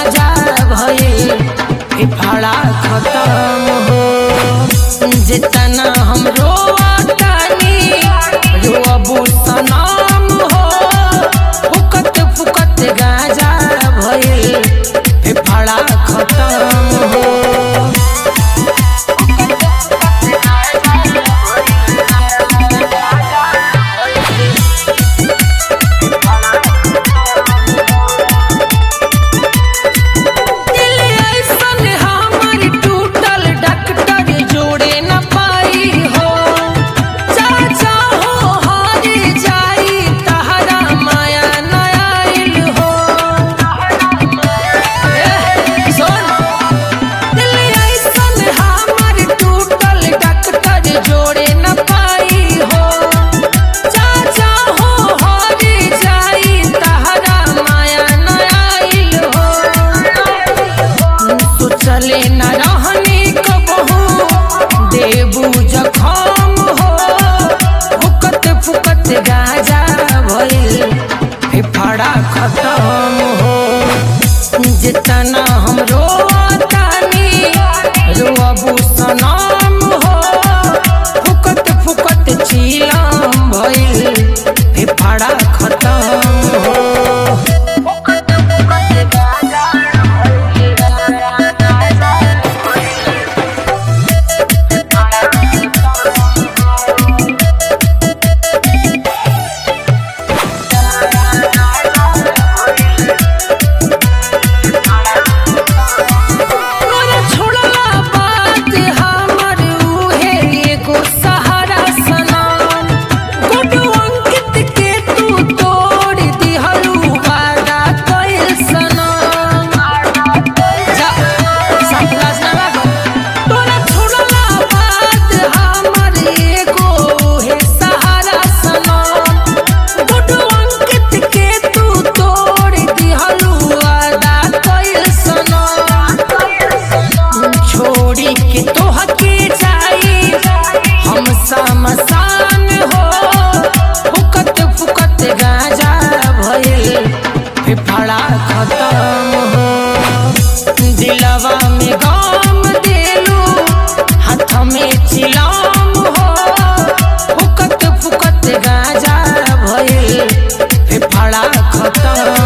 गाजा भइल फेफड़ा खत्म हो जितना हम रोतानी रोबू सनाम हो फुकत फुकत गाजा भइल फेफड़ा खत्म हो दिल ऐसन हमर टूटल डॉक्टर जोड़े न पाई हो चाचा हो हार जाई तहरा माया न आइल हो एह, सुन दिल ऐसन हमर टूटल डॉक्टर जोड़े न पाई हो चाचा हो हार जाई तहरा माया न आइल हो सोचले न रहनी कबहू देबू जखम हो फुकत फुकत गाजा भइल फेफड़ा खत्म हो जितना हम रोतानी रोबू सनाम हो फुकत फुकत चीलम भइल फेफड़ा खत्म हो तोरा छोड़ला बात हमर उहे एगो सहारा सनम गुडू अंकित के तू तोड़ दिहलू वादा कइल सनम जा संतलास ना बाबा तोरा छोड़ला बात हमर एगो उहे सहारा सनम गुडू अंकित के तू तोड़ दिहलू वादा कइल सनम छोड़ी के तोहके जाई हम समसान हो फुकत फुकत गाजा भइल फेफड़ा खत्म हो दिलवा में गम देलू हाथ में चिलाम हो फुकत फुकत गाजा भइल फेफड़ा खत्म